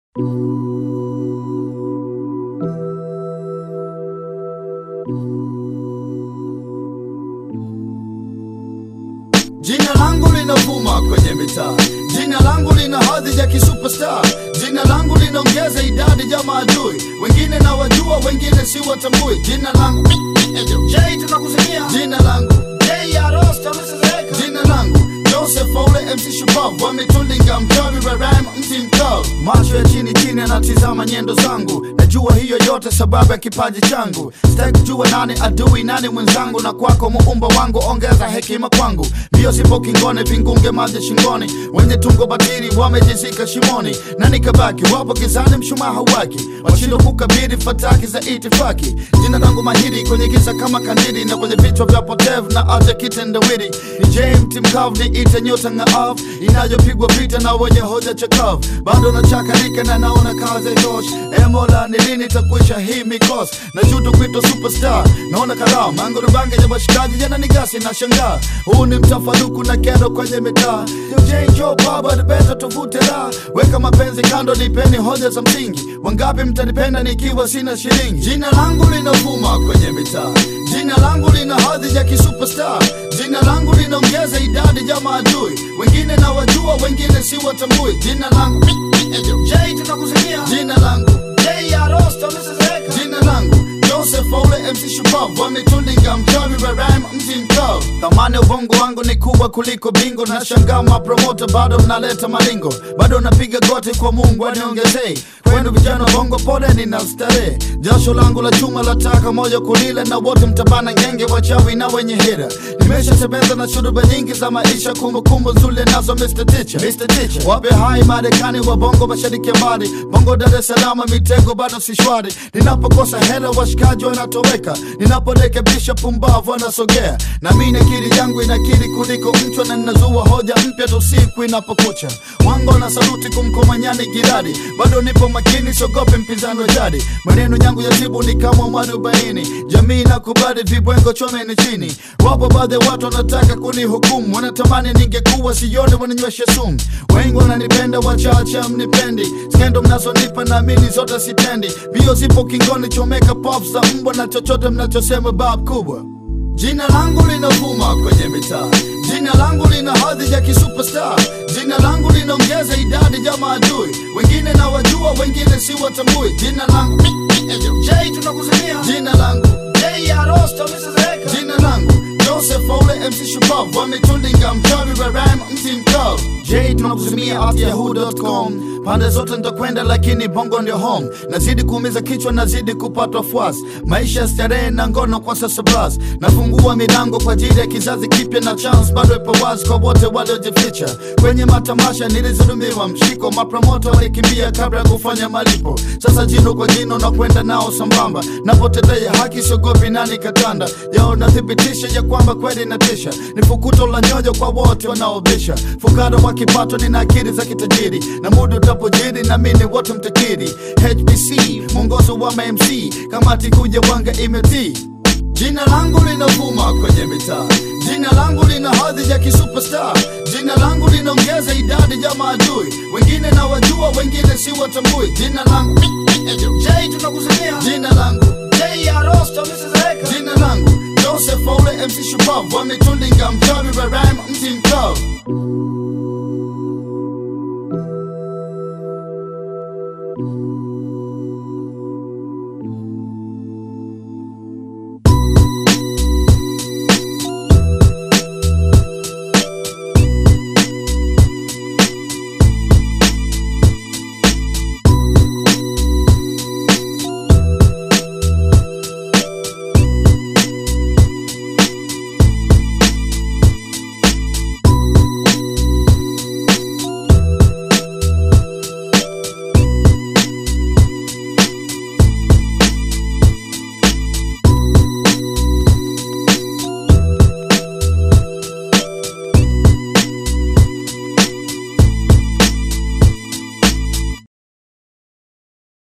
Jina langu linavuma kwenye mitaa, jina langu lina hadhi ya kisuperstar, jina langu linaongeza idadi ya maadui, wengine na wajua, wengine si watambui. Jina langu J, tunakusikia jina langu J ya Rosta, msizeka jina langu Joseph Ole MC Shupavu wametulinga mchawi wa rhyme mti mkavu, macho ya chini chini anatizama nyendo zangu, najua hiyo yote sababu ya kipaji changu. Sitaki kujua nani adui nani mwenzangu, na kwako muumba wangu ongeza hekima kwangu. Mbio sipo kingone, vingunge maji shingoni, wenye tungo batili wamejizika shimoni, na nikabaki wapo gizani, mshumaa hauwaki, washindwa kukabili fataki za itifaki. Jina langu mahiri kwenye giza kama kandili, na kwenye vichwa vya potevu na aja kitendawili. Ni James Mkavu, ni ite nyota ng'aavu inayopigwa vita na wenye hoja chakavu, bado nachakarika na naona kazi tosh. E Mola, ni lini takwisha hii mikosi? na juto kuitwa superstar, naona karamu mango rubange ya washikaji jana ni gasi na shangaa. Huu ni mtafaruku na kero kwenye mitaa. Jo baba nipenda tuvute raha, weka mapenzi kando, nipeni hoja za msingi. Wangapi mtanipenda nikiwa sina shilingi? Jina langu linavuma kwenye mitaa, jina langu lina hadhi ya kisuperstar, jina langu linaongeza idadi ya maadui, wengine na wajua, wengine si watambui. Jina langu J, tunakusikia jina langu J ya Rosta, msizeka jina langu Joseph Ole MC Shupavu wametulinga mchawi wa rhyme mti mkavu. Thamani ya ubongo wangu ni kubwa kuliko bingo, na shangaa mapromota bado mnaleta malingo, bado napiga goti kwa Mungu aniongezee. Kwenu vijana wa bongo, pole nina starehe, jasho langu la chuma la taka moja kulile, na wote mtabana ngenge, wachawi na wenye hira. Nimeshatembeza na shuruba nyingi za maisha, kumbukumbu nzuri nazo Mr. Teacher. Mr. Teacher. Wape hai Marekani wa bongo, mashariki ya mbali, bongo Dar es Salaam, mitego bado si shwari. Ninapokosa hela washikaji wanatoweka, ninaporekebisha pumbavu wanasogea, na mimi akili yangu inakiri kuliko mchwa, na ninazua hoja mpya tu siku inapokucha. Wango na saluti kumkomanyani giradi, bado nipo makini, siogope mpinzani wa jadi. Maneno yangu ya tibu ni kama mwarobaini, jamii nakubali vibwengo chomeni chini. Wapo baadhi ya watu wanataka kunihukumu, wanatamani ningekuwa sione, wananywesha sumu. Wengi wananipenda, wachache mnipendi, skendo mnazonipa naamini zote sitendi. Bio zipo kingoni, chomeka pop za mbwa na chochote mnachosema bab kubwa. Jina langu linavuma kwenye mitaa, jina langu lina hadhi ya kisuperstar, jina langu linaongeza idadi ya maadui, wengine na wajua, wengine si watambui. Jina langu J, tunakusimia jina langu J ya Rosta, msizeka jina langu Joseph Ole MC Shupavu wametulinga mchawi wa rhyme mti mkavu. J tunakusimia at yahoo.com pande zote nitakwenda, lakini bongo ndio home. Nazidi kuumiza kichwa, nazidi kupatwa fuasi, maisha ya starehe na ngono kwa sasa blas. Nafungua milango kwa ajili ya kizazi kipya, na chance bado ipo wazi kwa wote waliojificha kwenye matamasha. Nilizulumiwa mshiko, mapromota walikimbia kabla ya kufanya malipo. Sasa jino kwa jino na kwenda nao sambamba, napotetea haki siogopi nani katanda yao, nathibitisha ya kwamba kweli natisha. Ni fukuto la nyoyo kwa wote wanaobisha, fukara wa kipato, nina akili za kitajiri na muda utapojiri na mimi wote mtakiri. HBC mwongozo wa MC, kamati kuja wanga imetii Jina langu linavuma kwenye mitaa, jina langu lina hadhi ya kisuperstar, jina langu linaongeza idadi ya maadui, wengine na wajua, wengine si watambui. Jina langu J, tunakusimia jina langu J ya Rosta, msizeka jina langu Joseph Ole MC Shupavu wametulinga mchawi wa rhyme mti mkavu.